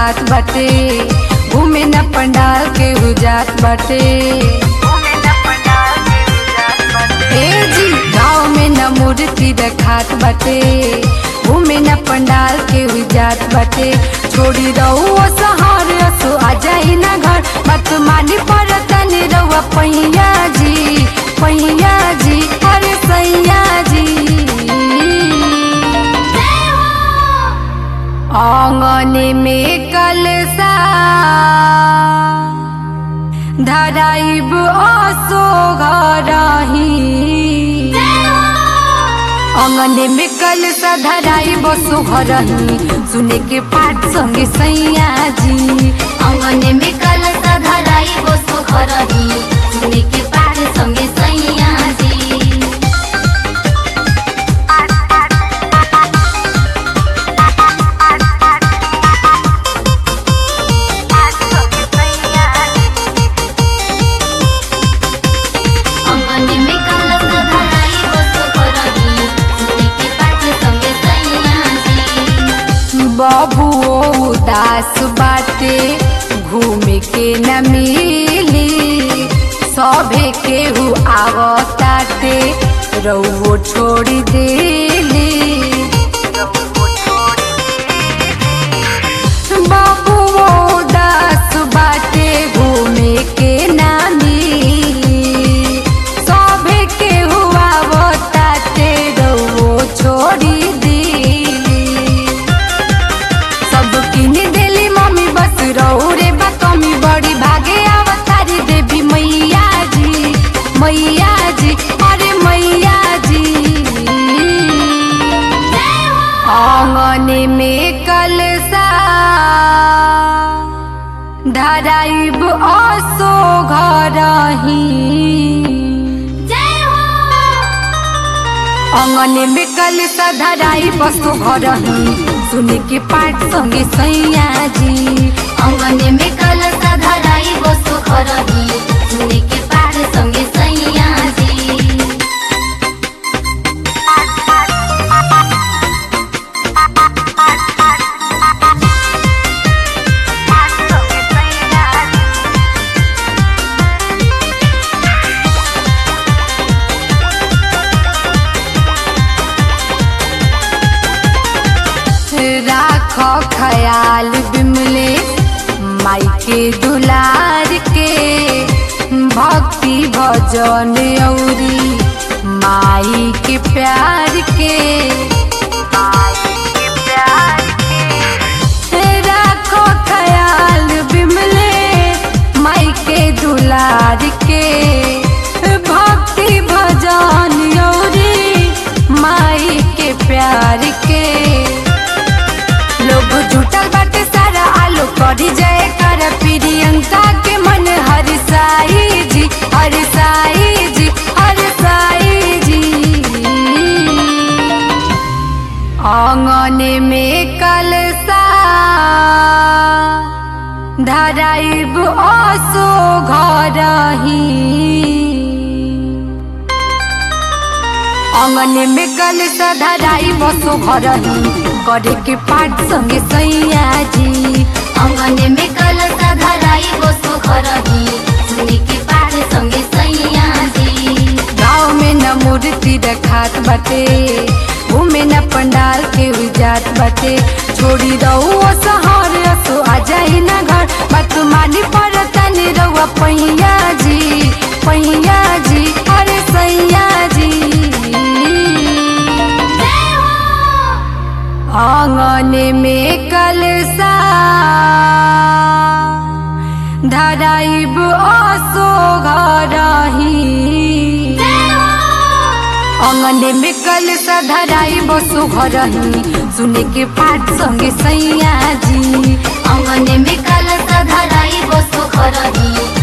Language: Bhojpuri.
देखात बाटे घूमे न पंडाल के हुजात बाटे ए जी गाँव में न मूर्ति देखात बाटे घूमे न पंडाल के हुजात बाटे छोड़ी रहो सहार असो आ जाई ना घर मत मानी पर तनी रहुआ पैया जी पैया जी अरे सैया जी आंगन में कलसा धराइब असो घरही आंगन में कलसा धराइब असो घरही सुने के पाठ संगे सैया जी अंगने में कलसा धराई बसो घरही सुने के पार संगे सैया जी अंगने में कलसा धराई बसो घरही सुने के पार संगे सैया जी बाबू उदास बाटे घूमे के न मिली सभे केहू आवताटे रउओ छोड़ी देली बाबू उदास बाटे घूमे के न मिली सभे केहू आवताटे रउओ छोड़ी देली सब किन देली मम्मी बस रहो रे बा कमी बड़ी भागे अवतारी देवी मैया जी मैया जी अरे मैया जी आंगन में कलसा धराइब असो घरही जय हो आंगन में कलसा धराई बसो घरही सुने के पाठ संगे सैया जी अंगने में कलसा धराई बसो घरही सुने के पार संगे सैया जी राख ख्याल बिमले माई के दुलार के भक्ति भजन औरी माई के प्यार के राखो ख्याल बिमले माई के दुलार के भक्ति भजन औरी माई के प्यार के लोग जुटल बाटे सारा आलो करी जय कर प्रियंका के मन हर साई जी हर साई जी हर साई जी आंगन में कलसा धराइब असो घरही आंगन में कलसा धराई बसो घरही करे के पाठ संगे सैया जी अंगने में कलसा धराई बसो घरही सुने के पार संगे सैया जी गाँव में न मूर्ति रखात बाटे घूमे न पंडाल के जात बाटे छोड़ी रहो सहर असो आ जाई ना घर बात मानी पर तनी रहुआ पैया जी पैया जी अरे सैया जी जय हो आंगन में कलसा धराइब असो घरही जय हो आंगन में कलसा धराइब असो घरही सुने के पाठ संगे सैया जी अंगने में कलसा धराई बसो घरही